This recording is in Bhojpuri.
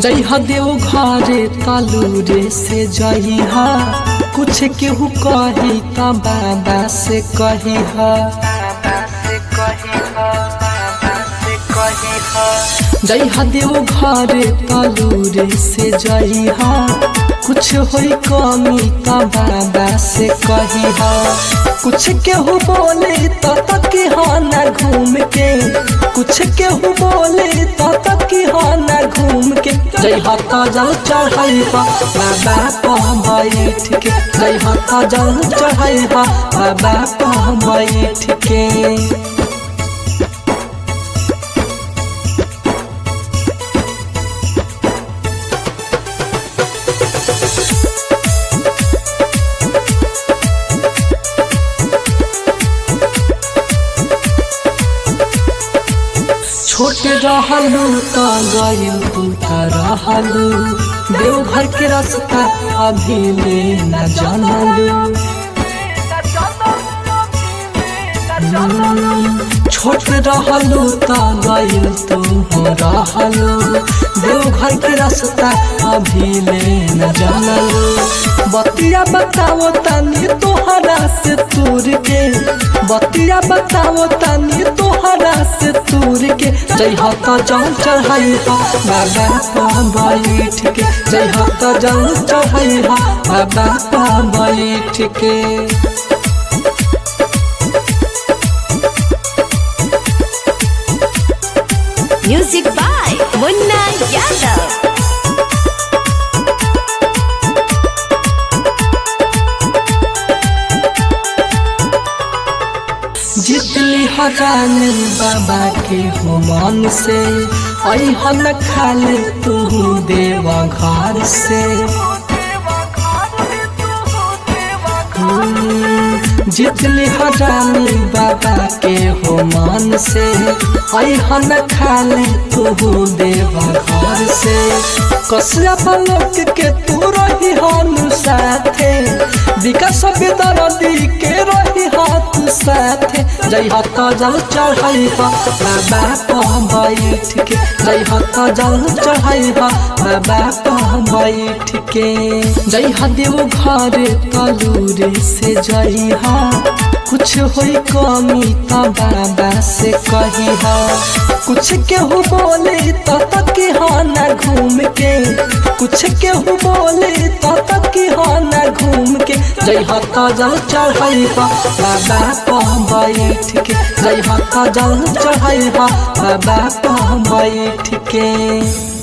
जइहा देव घरे तालूरे से जइहा कुछ केहू कही त बाबा से कहिहा जइहा देव घरे तालूरे से जइहा कुछ होई कमी त बाबा से कहिहा कुछ केहू बोले त तक ना घूम के कुछ केहू बोले त तक ना घूम के जइहा त जल चढ़ाइबा बाबा कह बैठ के जइहा त जल चढ़ाइबा बाबा कह बैठ के छोटे रहलू त गइल तू त रहलू देवघर के रास्ता अभी ले न जानलू छोट रहलू त गइल तू हो रहलू देवघर के रास्ता अभी ले न जानलू बतिया बताओ तनी तोहरा से तूर के बतिया बताओ तनी तोहरा से तूर के जय हत जल चढ़ाइहा बाबा पा बैठ के जय हत जल चढ़ाइहा बाबा पा बैठ के Music by Munna Yadav. जितली हजान बाबा के हो मन से अहन खाले तू देवा घर से जितली हजानी बाबा के हो मन से अहन खाले तू देवा घर से कसरा पलक के तू रही हनु साथे विकास बेदरदी के रही हाथ साथे जय हत जल चढ़ाइबा बाबा कह बैठ के जय हत जल चढ़ाइबा बाबा कह बैठ के जय देव घरे तलूरे से जइहा कुछ होई कमी त बाबा से कहिहा कुछ केहू बोले त तक ना घूम के कुछ केहू बोले त तक ना घूम के जय हत जल चढ़ाइबा बाबा कह बैठ के जय हत जल चढ़ाइबा बाबा कह बैठ के